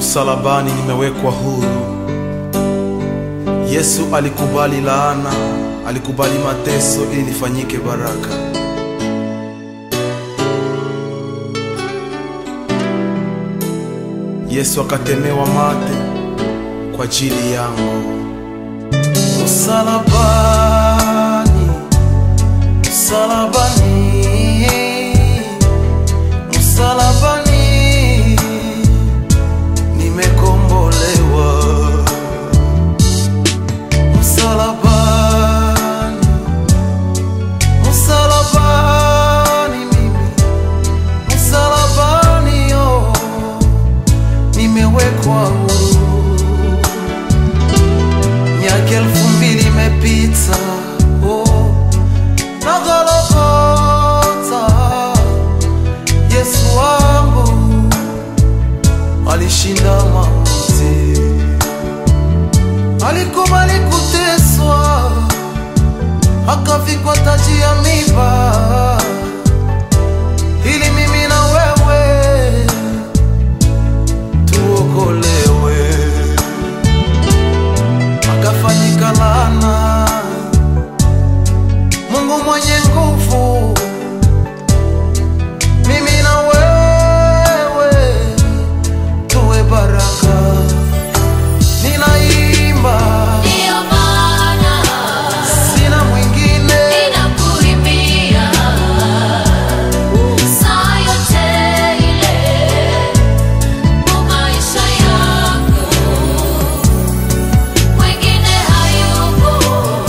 Msalabani nimewekwa huru. Yesu alikubali laana, alikubali mateso ili nifanyike baraka. Yesu akatemewa mate kwa ajili yangu. Msalabani, msalabani, msalabani nimekombolewa. Msalabani, msalabani mimi, msalabani yo, nimewekwa huru. Miaka elfu mbili imepita, oh, na Golgotha, Yesu wangu alishinda mauti, alikubali kuteswa, akavikwa taji ya miba, ili mimi na wewe tuokolewe akafanyika laana. Mungu mwenye nguvu, mimi na wewe tuwe baraka. Ninaimba, Ndiyo maana sina mwingine ninakuimbia saa yote ile kwa maisha yangu, mwingine hayupo,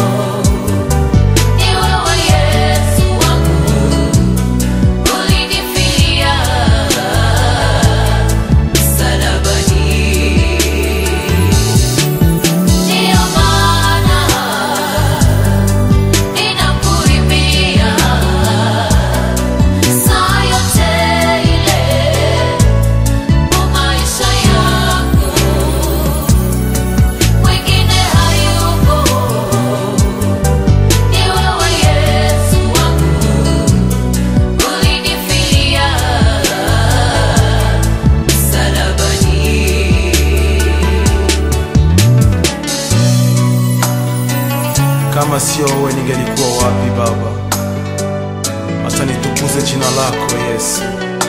ni wewe Yesu wangu, ulinifia msalabani. Ndiyo maana ninakuimbia saa yote ile kwa maisha yangu, mwingine hayupo, ni wewe Yesu wangu, ulinifia msalabani. Kama sio wewe ningelikuwa wapi Baba? Hata nitukuze jina lako Yesu.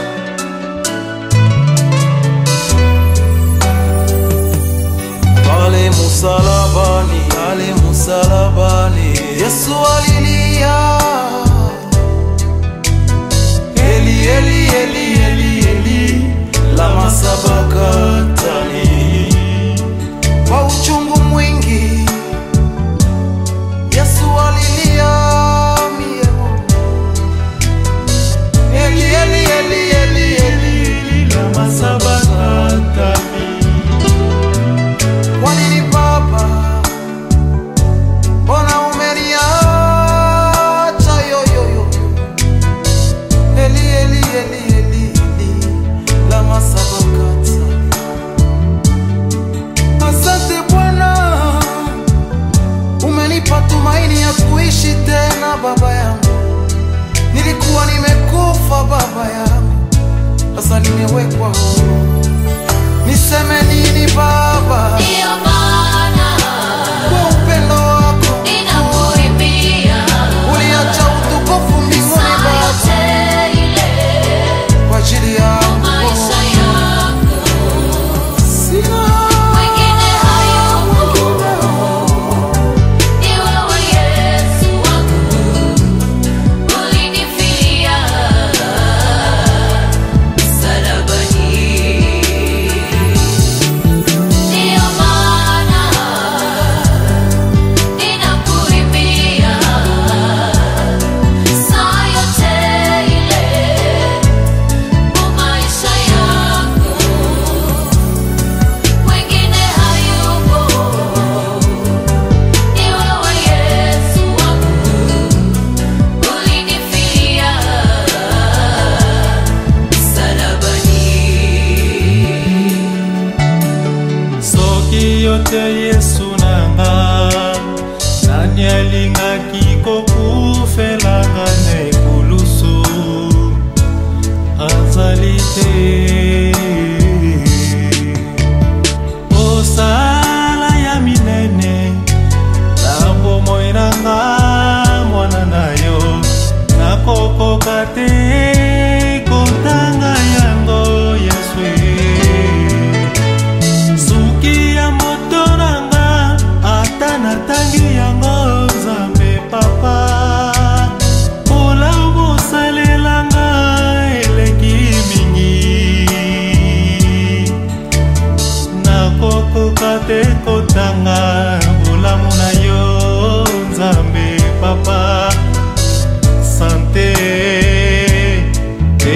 Pale musalabani, pale musalabani, Yesu alilia, Eli, Eli, Eli, Eli, Eli, lama sabakthani, kwa uchungu mwingi Yesu alilia mie Eli Eli Eli Eli Eli lama sabakthani Kwa nini Baba Mbona umeniacha yo yo yo Eli Eli Eli Eli Eli lama sabakthani Asante Bwana umenipa tumaini ya kuishi tena baba yangu. Nilikuwa nimekufa baba yangu, sasa nimewekwa huru. Niseme nini Baba Ndiyo maana kwa upendo wako? ninakuimbia Uliacha utukufu mbinguni saa Baba yote ile kwa ajili kwa yangu. maisha yangu, Sina mwingine hayupo, ni wewe Yesu wangu, ulinifia msalabani. Ndiyo maana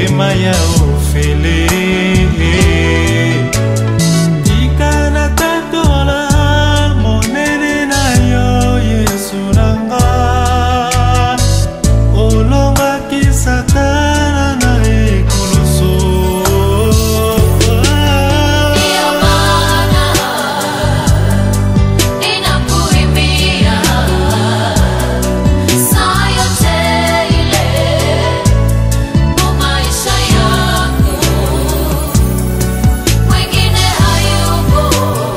motema ya ofele tika na tatola monene na yo yesu nanga olongaki satana na ekoloso Ndiyo maana ninakuimbia saa yote ile kwa maisha yangu, mwingine hayupo,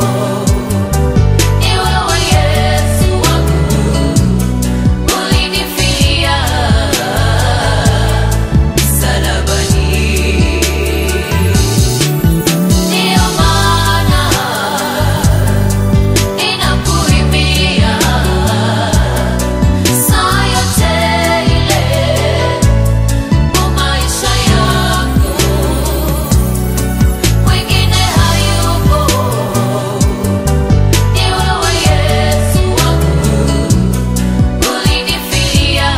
ni wewe Yesu wangu, ulinifia msalabani. Ndiyo maana ninakuimbia saa yote ile kwa maisha yangu, mwingine hayupo, ni wewe Yesu wangu, ulinifia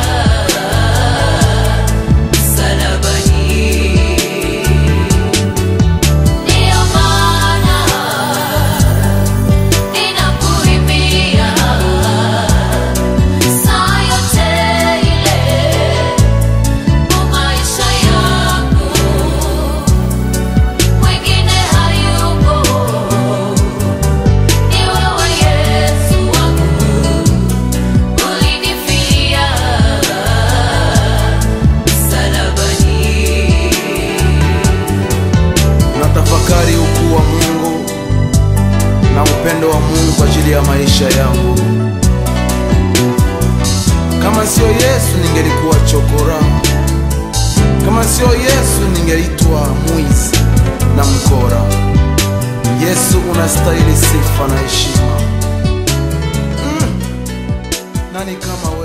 msalabani. Ndiyo maana ninakuimbia saa yote ile kwa maisha yangu, mwingine hayupo, ni wewe Yesu wangu, ulinifia msalabani. natafakari ukuu wa Mungu na upendo wa Mungu kwa ajili ya maisha yangu. Kama sio Yesu ningelikuwa chokora, kama sio Yesu ningeitwa mwizi na mkora. Yesu unastahili sifa na heshima. Mm. Nani kama wewe?